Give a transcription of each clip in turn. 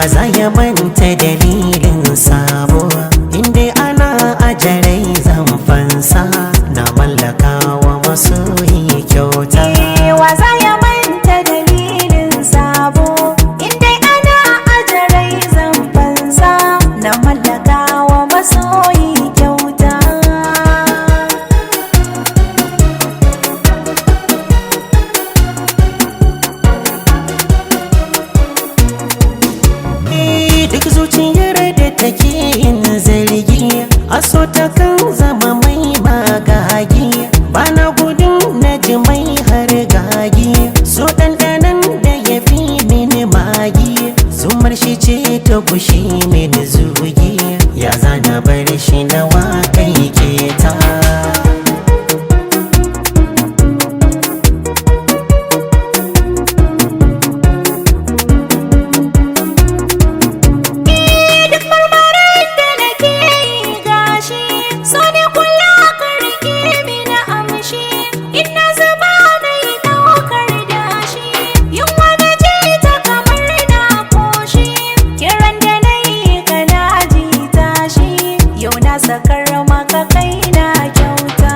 za ya manta dalilin sabo inda ana ajarai zan fansa na mallaka wa masoyi kyauta wa za ya manta dalilin sabo inda ana ajarai zan fansa na mallaka wa masoyi kyauta Eh, duk zuciyar da take yin zargi a so ta kan zama mai magagi bana gudun na ji mai har gagi so ɗanɗanan da ya fi mini magi zumar shi ce ta kushe mini zugi ya zana bar shi na waƙai keta duk marmarin da nake yi gashi so ne kula ka rike mini amshi in na zuba na yi ɗaukar dashi yunwa na je ta kamar na koshi kiran da na yi ka na ji tashi yau na sakar maka kai na kyauta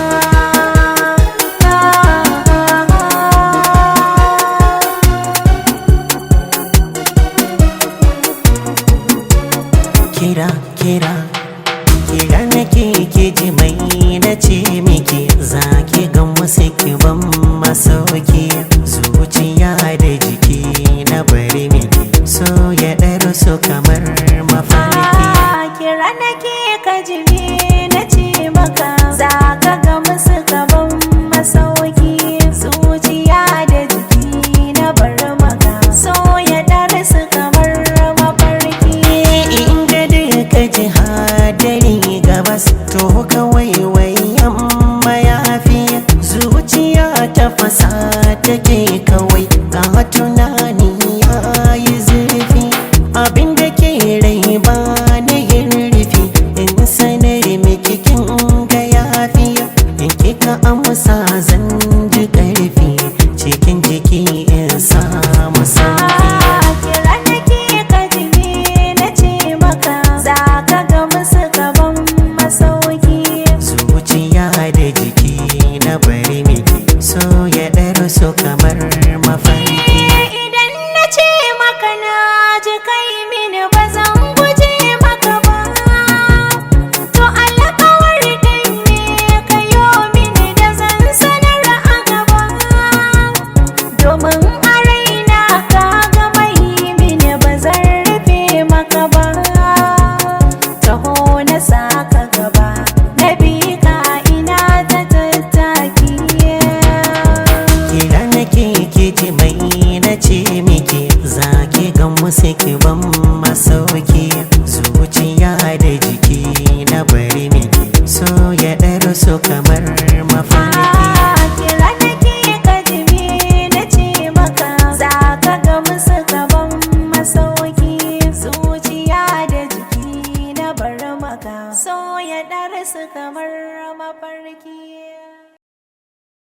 kira kira kira nake ke ji mai na ce miki za ki ga musu ban masauki zuciya da jiki na bari miki so ya ɗaru su kamar mafarki kira nake ka jibi na ce maka za ka ga musu gaban masauki zuciya da jiki na bar maka so ya dare su kamar mafarki inda duka ji hadari gabas to kawai wayan mayafi zuciya ta fasa take kawai ga tunani ya yi zurfi abinda ke rai ba na yin rufi in sanar miki kin ga yafi in kika amsa zan ji karfi cikin jiki in samu sauki kira nake ka jibi na ce maka za ka ga musu gaban masauki zuciya da jiki na bari miki so ya ɗaro so kamar mafarki Idan na ce maka na ji kai mini ba zan guje maka ba To alkawar ɗin ne ka yo mini da zan sanar a gaba Domin a raina ka ga mai mini ba zan rufe maka ba Taho na saka gaba na bi ka ina ta tattaki kira nake ke ji mai na ce miki za ki ga musu ban masauki zuciya da jiki na bari miki so ya ɗaro so kamar mafarki